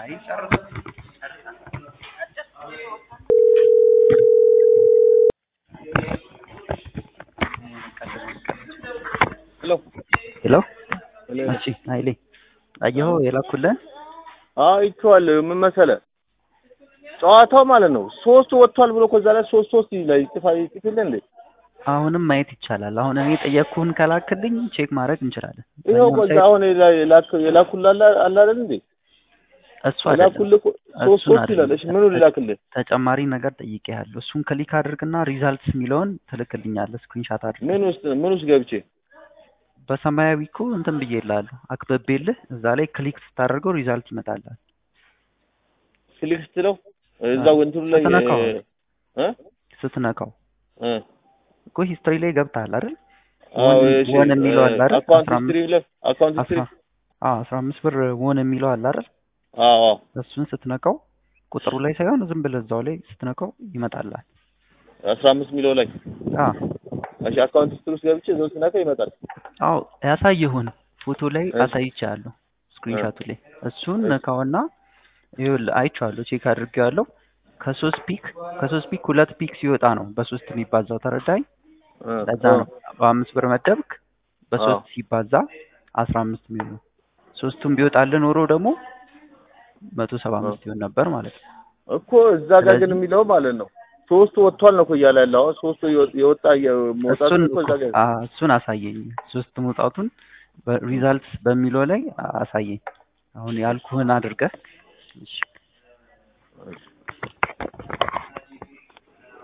ሄሎ ሄሎ እሺ ኃይሌ አየኸው የላኩልህን? አዎ አይቼዋለሁ። ምን መሰለህ ጨዋታው ማለት ነው ሶስት ወጥቷል ብሎ ከዛ ላይ ሶስት ሶስት ላይ ይጽፋ ይጽፍልህ እንዴ? አሁንም ማየት ይቻላል። አሁን እኔ ጠየቅኩህን ከላክልኝ ቼክ ማድረግ እንችላለን። ይኸው ከዛ አሁን የላኩልህ አለ አይደል እንዴ? እሱ አይደለም የላኩልህ እኮ ሶስት እሱን ሶስት ይላል። እሺ ምኑ ልላክልህ? ተጨማሪ ነገር ጠይቄሃለሁ። እሱን ክሊክ አድርግና ሪዛልትስ የሚለውን ትልክልኛለህ ስክሪንሻት አድርግ። ምን ውስጥ ምን ውስጥ ገብቼ በሰማያዊ እኮ እንትን ብዬልሃለሁ አክበቤልህ። እዛ ላይ ክሊክ ስታደርገው ሪዛልት ይመጣልሃል። ክሊክ ስትለው እዛው እንትኑ ላይ ስትነካው እ ስትነካው እ እኮ ሂስትሪ ላይ ገብተሃል አይደል? አዎ ወን- እሺ ወን የሚለው አለ አይደል? አካውንት አስራ አምስት- ሂስትሪ ብለህ አካውንት ሂስትሪ አስራ አዎ አስራ አምስት ብር ወን የሚለው አለ አይደል? አዎ አዎ እሱን ስትነካው ቁጥሩ ላይ ሳይሆን ዝም ብለህ እዛው ላይ ስትነካው ይመጣልሃል። አስራ አምስት ሚሊዮን ላይ አዎ እሺ አካውንት ሂስትሪ ውስጥ ገብቼ እዛው ስነካ ይመጣል። አዎ ያሳየሁን ፎቶ ላይ እሺ። አሳይቻለሁ ስክሪንሻቱ ላይ እሱን ነካውና ይኸውልህ አይቼዋለሁ ቼክ አድርጌዋለሁ ከሶስት ፒክ ከሶስት ፒክ ሁለት ፒክ ሲወጣ ነው በሶስት የሚባዛው ተረዳኝ እ ለዛ ነው በአምስት ብር መደብክ በሶስት አዎ። ሲባዛ አስራ አምስት የሚሆን ነው ሶስቱም ቢወጣልህ ኖሮ ደግሞ መቶ ሰባ አምስት ይሆን ነበር ማለት ነው እኮ እዛ ጋር ግን ስለዚህ- የሚለው ማለት ነው ሶስቱ ወጥቷል ነው እኮ እያለ ያለው አሁን ሶስቱ የወ- የወጣ መውጣቱ እሱን እኮ እዛ ጋር አ- እሱን አሳየኝ ሶስት መውጣቱን ሪዛልትስ በሚለው ላይ አሳየኝ አሁን ያልኩህን አድርገህ እሺ እሺ